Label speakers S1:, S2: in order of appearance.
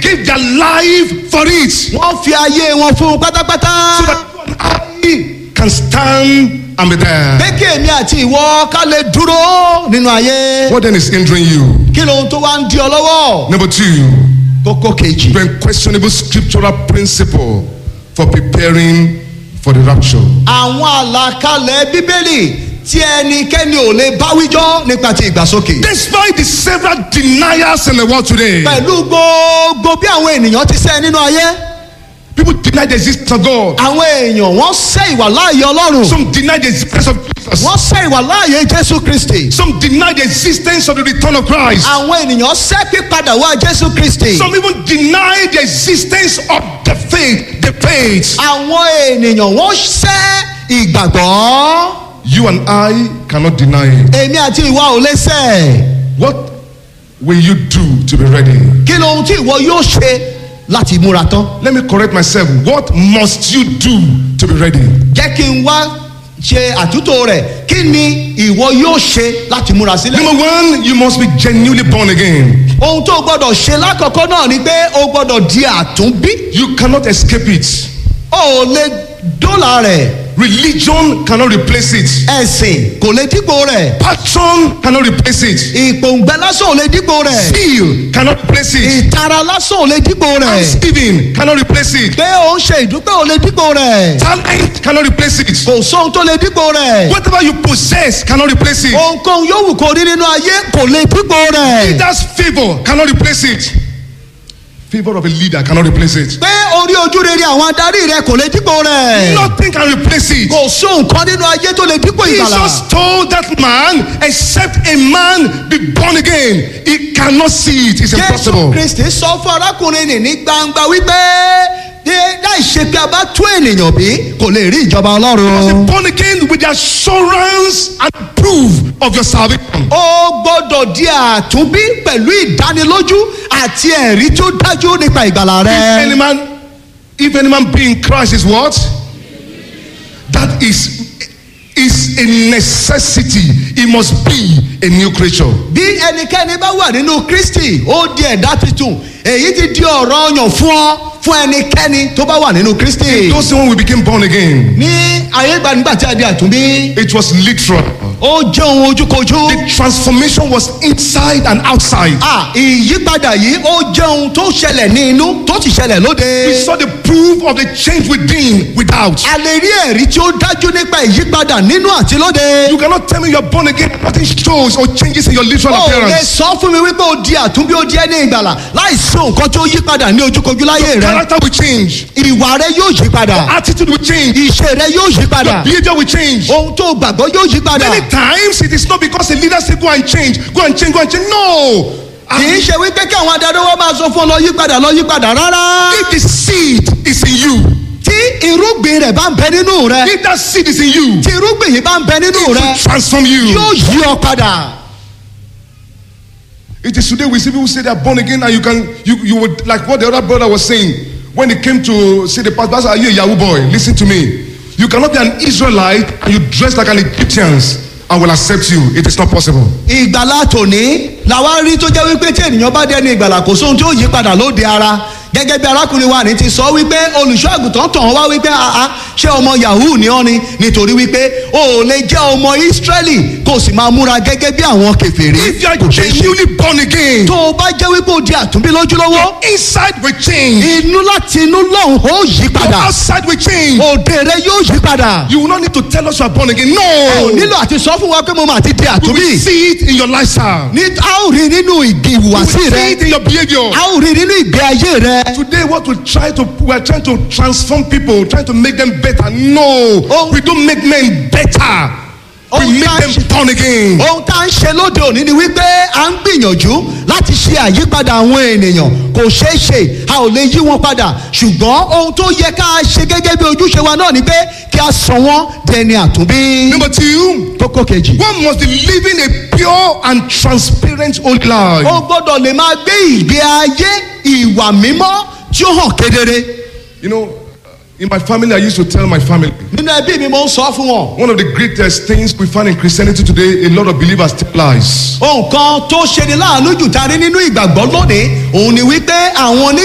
S1: give their life for it. So
S2: wọ́n fi ayé wọn fún un pátápátá.
S1: that you and I can stand and be there.
S2: pé kí èmi àti ìwọ ká lè dúró nínú ayé.
S1: What then is hindering you?
S2: kí lohun tó wá ń di ọ lọ́wọ́.
S1: Number two,
S2: kókó kejì.
S1: the unquestionable scriptural principle for preparing for the rapture.
S2: àwọn àlàkalẹ̀ bíbélì tí ẹnikẹ́ni ò lè báwíjọ́ nípa ti ìgbàsókè.
S1: Despite the several deniers in the world today,
S2: pẹ̀lú gbogbo bí àwọn ènìyàn ti sẹ́ nínú ayé.
S1: people deny the existence of God.
S2: àwọn èèyàn wọ́n sẹ́ ìwà láàyè ọlọ́run.
S1: Some deny the existence of Jesus.
S2: wọ́n sẹ́ ìwà láàyè jésù kristi.
S1: Some deny the existence of the return of Christ.
S2: àwọn ènìyàn sẹ́ pípadà wá jésù kristi.
S1: Some even deny the existence of the faith, the faith.
S2: àwọn ènìyàn wọ́n sẹ́ ìgbàgbọ́.
S1: You and I cannot deny it.
S2: èmi àti ìwà ò lè sẹ́.
S1: What will you do to be ready?
S2: kí lohun tí ìwọ yóò ṣe láti múra tán.
S1: Let me correct myself. What must you do to be ready?
S2: jẹ́ kí n wá ṣe àtúntò rẹ̀ kí ni ìwọ yóò ṣe láti múra sílẹ̀.
S1: Number one, you must be genuinely born again.
S2: ohun tó o gbọ́dọ̀ ṣe lákọ̀ọ́kọ́ náà ni pé o gbọ́dọ̀ di àtúnbí.
S1: You cannot escape it.
S2: o ò lè dọ́là rẹ̀
S1: Religion cannot replace it.
S2: ẹ̀sìn kò lè dípò rẹ̀
S1: Passion cannot replace it.
S2: ìpòǹgbẹ lásán ò lè dípò rẹ̀
S1: Zeal cannot replace it.
S2: ìtara lásán ò lè dípò rẹ̀
S1: Thanksgiving cannot replace it.
S2: pé o ń ṣe ìdúpẹ́ ò lè dípò rẹ̀
S1: Talent cannot replace it.
S2: kò sóhun tó lè dípò rẹ̀
S1: Whatever you possess cannot replace it.
S2: ohunkóhun yóò wù kó rí nínú ayé kò lè dípò rẹ̀
S1: Leader's favor cannot replace it. Favor of a leader cannot replace it.
S2: pé orí ojú rere àwọn adarí rẹ̀ kò lè dípò rẹ̀
S1: Nothing can replace it.
S2: kò sóhun kan nínú ayé tó lè dípò ìgbàlà.
S1: Jesus told that man, except a man be born again, he cannot see it. It's
S2: jésù
S1: impossible.
S2: kristi sọ fún arákùnrin nì ní gbangba wípé "Ní- láì ṣe pé a bá tún ènìyàn bí kò lè rí ìjọba ọlọ́run.
S1: Born again with the assurance and proof of your salvation.
S2: ó gbọ́dọ̀ di àtúnbí pẹ̀lú ìdánilójú àti ẹ̀rí tó dájú nípa ìgbàlà
S1: If any
S2: rẹ.
S1: man, if any man be in Christ is what? That is is a necessity. He must be a new creature.
S2: bí ẹnikẹ́ni bá wà nínú kristi ó di ẹ̀dá tuntun èyí ti di ọ̀rọ̀ ọyàn fún ọ fún ẹnikẹ́ni tó bá wà nínú kristi.
S1: Those when we became born again,
S2: ní ayé ìgbà nígbà tí a di àtúnbí
S1: it was literal.
S2: ó jẹ́ ohun ojúkojú.
S1: The transformation was inside and outside.
S2: Ah, ìyípadà yìí ó jẹ́ ohun tó ṣẹlẹ̀ ní inú tó sì ṣẹlẹ̀
S1: We
S2: lóde.
S1: saw the proof of the change within, without.
S2: a lè rí ẹ̀rí tí ó dájú nípa ìyípadà nínú àti lóde.
S1: You cannot tell me you're born again. Nothing shows or changes in your literal
S2: ó lè
S1: appearance.
S2: sọ fún mi wípé ó di àtúnbí ó di ẹni ìgbàlà láì sí nǹkan tó yípadà ní ojúkojú láyé rẹ.
S1: Character will change.
S2: ìwà rẹ yóò yípadà.
S1: Attitude will change.
S2: ìṣe rẹ yóò yípadà.
S1: Behavior will change.
S2: ohun tó gbàgbọ́ yóò yípadà.
S1: Many times it is not because a leader say go and change, go and change, go and change. No.
S2: kì í ṣe wípé kí àwọn adarí wọn máa sọ fún ọ lọ yípadà lọ yípadà rárá.
S1: If the seed is in you,
S2: tí irúgbìn rẹ̀ bá ń bẹ nínú rẹ.
S1: if that seed is in you,
S2: tí irúgbìn yìí bá ń bẹ nínú
S1: it will
S2: rẹ.
S1: transform you.
S2: yóò yí ọ padà.
S1: It is today we see people say they are born again and you can you you would like what the other brother was saying when he came to see the pastor. Pastor, are you a Yahoo boy? Listen to me. You cannot be an Israelite and you dress like an Egyptian and will accept you. It is not possible.
S2: ìgbàlá tòní làwa rí tó jẹ́ wípé tí ènìyàn bá dẹni ìgbàlà kò sóhun tí ó yí padà lóde ara gẹ́gẹ́ bí arákùnrin wa ní ti sọ wípé olùṣọ́ àgùntàn tàn wá wípé àá ṣé ọmọ yahoo ni ọ́ ni nítorí wípé o ò lè jẹ́ ọmọ ísírẹ́lì kó o sì máa múra gẹ́gẹ́ bí àwọn kèfèrí
S1: If you are
S2: kò ṣeé ṣe.
S1: genuinely born again,
S2: tó o bá jẹ́ wípé o di àtúnbí lójúlówó
S1: inside will change,
S2: inú láti inú lọ́hùn ó yí padà
S1: outside will change.
S2: òde rẹ yóò yí padà
S1: You will not need to tell us you are born again.
S2: ò
S1: No.
S2: nílò àti sọ fún wa pé mo máa ti di
S1: We
S2: àtúnbí
S1: will see it in your lifestyle.
S2: ní a ó rí nínú ìgbì
S1: We will
S2: ìhùwàsí
S1: see
S2: rẹ
S1: it in your behavior.
S2: a ó rí nínú ìgbé ayé rẹ.
S1: Today, what we try to we are trying to transform people, trying to make them better. No,
S2: Oh.
S1: we don't make men better.
S2: Oh,
S1: we make
S2: gosh.
S1: them born again.
S2: ohun tá à ń ṣe lóde òní ni wípé à ń gbìyànjú láti ṣe àyípadà àwọn ènìyàn kò ṣeé ṣe a ò lè yí wọn padà ṣùgbọ́n ohun tó yẹ ká ṣe gẹ́gẹ́ bí ojúṣe wa náà ni pé kí a sọ wọ́n dẹni àtúnbí.
S1: Number two,
S2: kókó kejì.
S1: one must be living a pure and transparent old life.
S2: ó gbọ́dọ̀ lè máa gbé ìgbé ayé ìwà mímọ́ tí ó hàn kedere.
S1: You know, in my family, I used to tell my family
S2: nínú ẹbí mi mo ń sọ fún wọn.
S1: one of the greatest things we find in Christianity today, a lot of believers tell lies.
S2: ohun kan tó ṣe ni láàánú jù tá a rí nínú ìgbàgbọ́ lónìí òun ni wípé àwọn oní